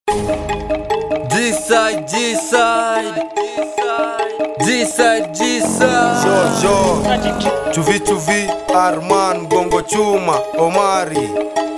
G-side, G-side G-side, G-side Jojo Chuvi chuvi Arman Gongo chuma Omari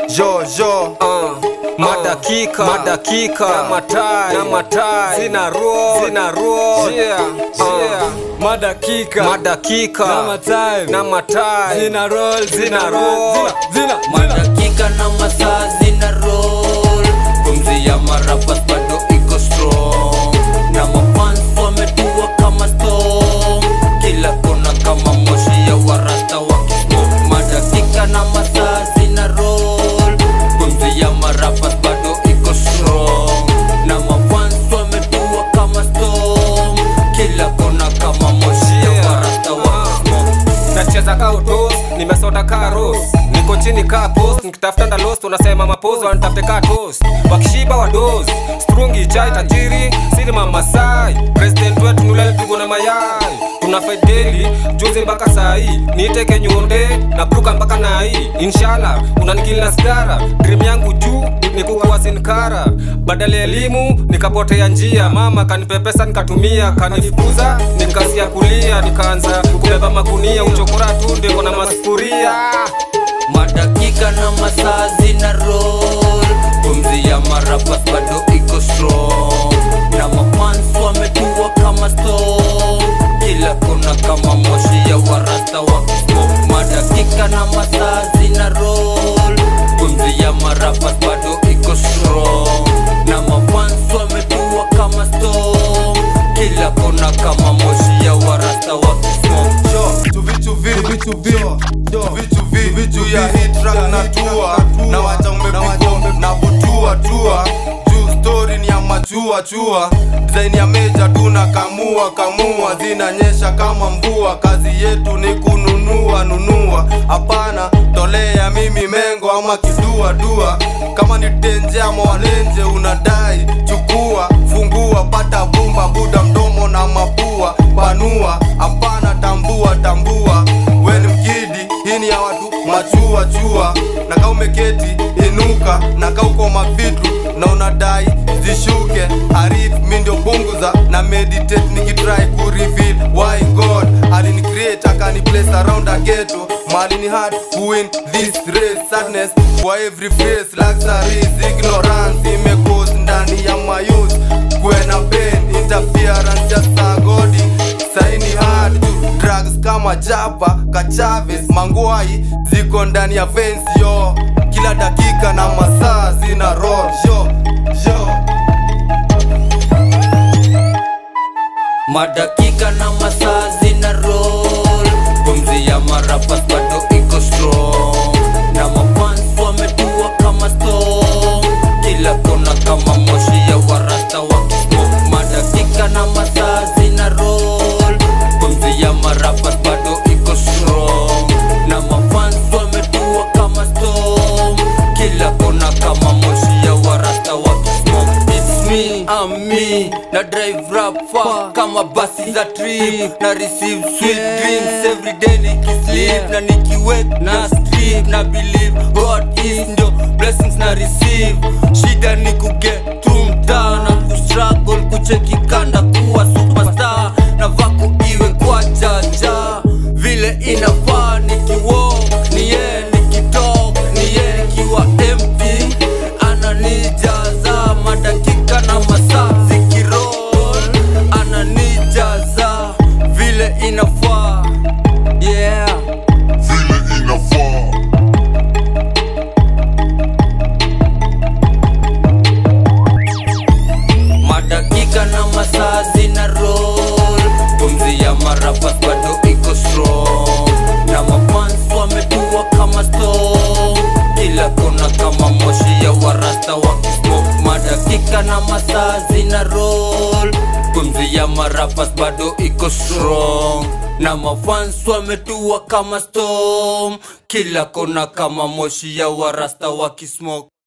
Jojo Uh, madakika madakika na matai na matai zina roll zina roll yeah yeah Madakika madakika Na matai na matai Zina roll, zina roll Zina, madakika na masaa zina roll pumzi ya marapas bado iko strong na mafans wametua kama storm kila kona kama moshi ya warasta wakismoke madakika na masaa zina roll pumzi ya marapas bado iko strong na mafans wametua kama storm kila kona kama moshi ya warasta wakismoke nacheza kautos nimesota karos niko chini ka post nikitafuta ndalos unasema mapozo wanitafute ka toast wakishiba wados strungi chai tajiri siri mamasai president wetu nulelipigwa na mayai tuna fedeli juzi mpaka sahii niiteke nyonde na bruka mpaka nai inshallah unanikilina sigara dream yangu juu ni kukuwa sinkara badala ya elimu nikapotea njia mama kanipepesa nikatumia kanifukuza nikasia kulia nikaanza kubeba magunia uchokora tu ndiko na masufuria madakika na masaa zina roll pumzi ya marapas bado iko strong na mafans wametua kama storm kila kona kama moshi ya warasta wakismoke madakika na masaa zina roll pumzi ya marapas bado iko strong na mafans wametua kama storm kila kona kama moshi ya warasta wakismoke Chuvi chuvi Chuvi chuvi Juu ya hit track na tua Na wacha umepigwa na butua tua Juu story ni ya machua chua Design ya meja tuna kamua kamua Zinanyesha kama mvua Kazi yetu ni kununua nunua Hapana tolea mimi mengo ama kidua dua Kama ni tenje ama walenje unadai Chukua fungua pata bumba buda mdomo na mapua Panua hapana tambua tambua We ni mkidi hii ni ya watu machua chua na kaa umeketi inuka na kaa uko mavitu na unadai zishuke arif mi ndio punguza na meditate nikitry kureveal why god alini create akani place around a ghetto mali ni hard to win this race sadness for every face luxuries ignorance imekose ndani ya mayouth kwena pain interference ya sagodi saini hard tu drugs kama japa kachaves mangwai ziko ndani ya veins yo kila dakika na masaa zina roll yo yo madakika na masaa zina roll pumzi ya marapas bado iko strong na mafans wametua kama storm kila kona kama moshi ya warasta wakismoke madakika na masaa zina roll pumzi ya marapas bado iko strong na mafans wametua kama storm kila kona kama moshi ya warasta wakismoke It's me, I'm me na drive rap far kama basi za trip na receive sweet dreams every day nikisleep na nikiwake na strip na believe God is ndio blessings na receive shida ni kuget tu mtaa na kustruggle kucheki kanda kuwa superstar na vaku iwe kwa jaja vile inafaa nikiwalk ni ye nikitok ni ye nikiwa empty ananijaza madakika na masaa zikirol ananijaza vile inafaa yeah vile inafaa madakika na masaa zina roll pumzi ya marapas bado iko strong na mafans wametua kama storm kila kona kama moshi ya warasta wakismoke madakika na masaa zina roll pumzi ya marapas bado iko strong na mafans wametua kama storm kila kona kama moshi ya warasta wakismoke